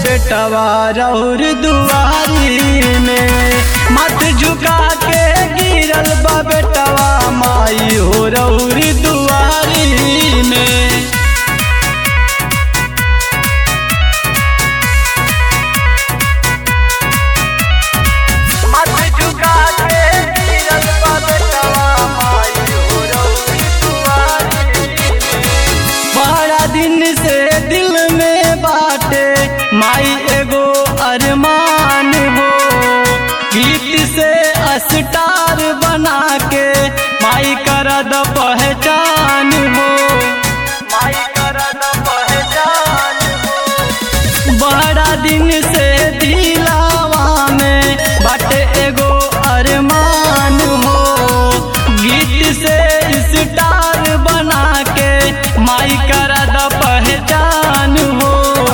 बेटवा रौर दुआरी में मत झुका के गिरल बा बेटवा माई हो रौर दुआरी में मत झुका के गिरल बा बेटवा माई हो रौर दुआरी में बड़ा दिन से दिल में बाटे माई एगो अरमान हो गीत से अस्टार बना के माई कर द पहचान हो माई कर द पहचान हो बड़ा दिन से दिलावा में बाटे एगो अरमान हो गीत से स्टार बना के माई कर द पहचान हो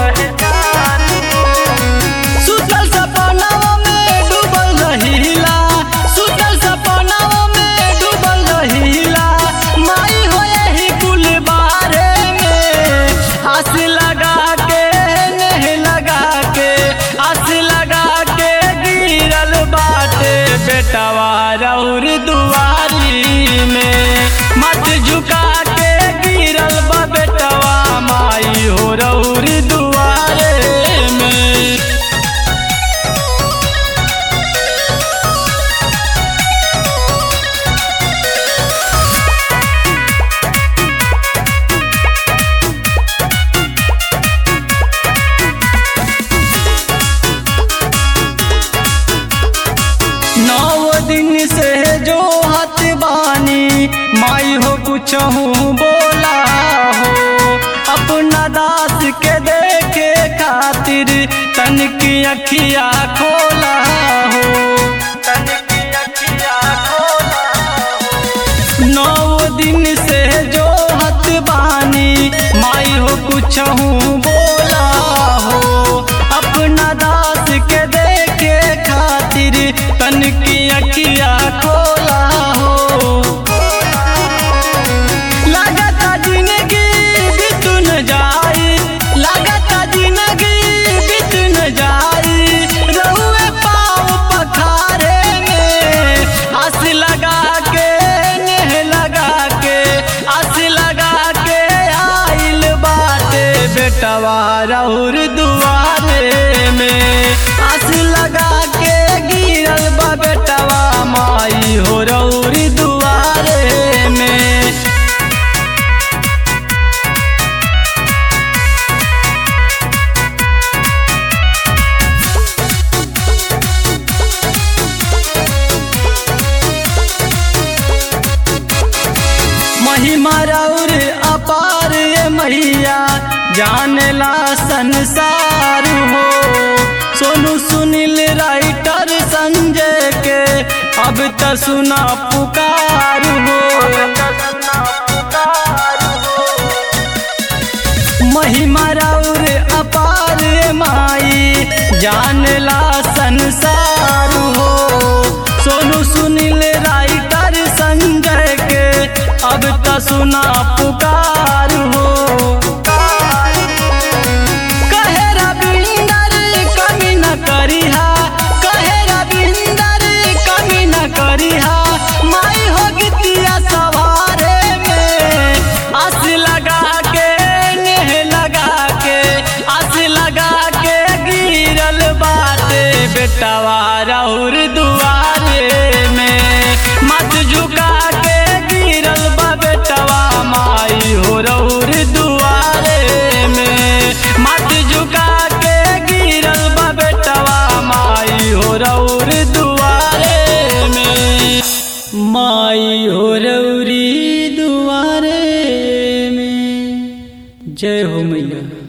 सुतल सपनावा में डूबल रहीला सुतल सपनावा में डूबल रहीला माई हो यही कुल बारे में आस लगा के नेह लगा के आस लगा के गिरल बाटे बेटवा रौर दुआरी में मत झुका के गिरल बा बेटवा माई हो रौर दुआरे में नौ दिन से जो हत बानी माई हो कुछ हूँ बोला हो अपना दास के देखे खातिर तन की अखिया खोला हो तन की अखिया खोला हो नौ दिन से जो हत बानी माई हो कुछ हूँ बोला हो अपना दास के देखे खातिर तन की अखिया खोला हो लगता जिंदगी बितुन जाई लगता जिंदगी बितुन जाई रहुए पाँव पखारे में आस लगा के नेह लगा के आस लगा के आइल बाटे बेटवा रौर दुआरे में आस लगा के गिरल बा बेटवा माई हो रौर दुआरे में महिमा रौर अपार ये मैया जानेला संसार हो सोनू सुनील राइटर संजय के अब त सुना पुकार हो महिमा रौर अपार ये माई जानेला संसार हो सोनू सुनील राइटर संजय के अब त सुना पुकार हो कहे रविंदर कमी न करिहा कहे रविंदर कमी न करिहा माई हो गीतिया सवारे में आस लगा के नेह लगा के आस लगा के गिरल बाटे बेटवा रौर दुआरे में मत झुका के गिरल बा बेटवा माई हो रौर दुआरे में मत झुका के गिरल बा बेटवा माई हो रौर दुआरे में माई हो रौरी दुआरे में जय हो मैया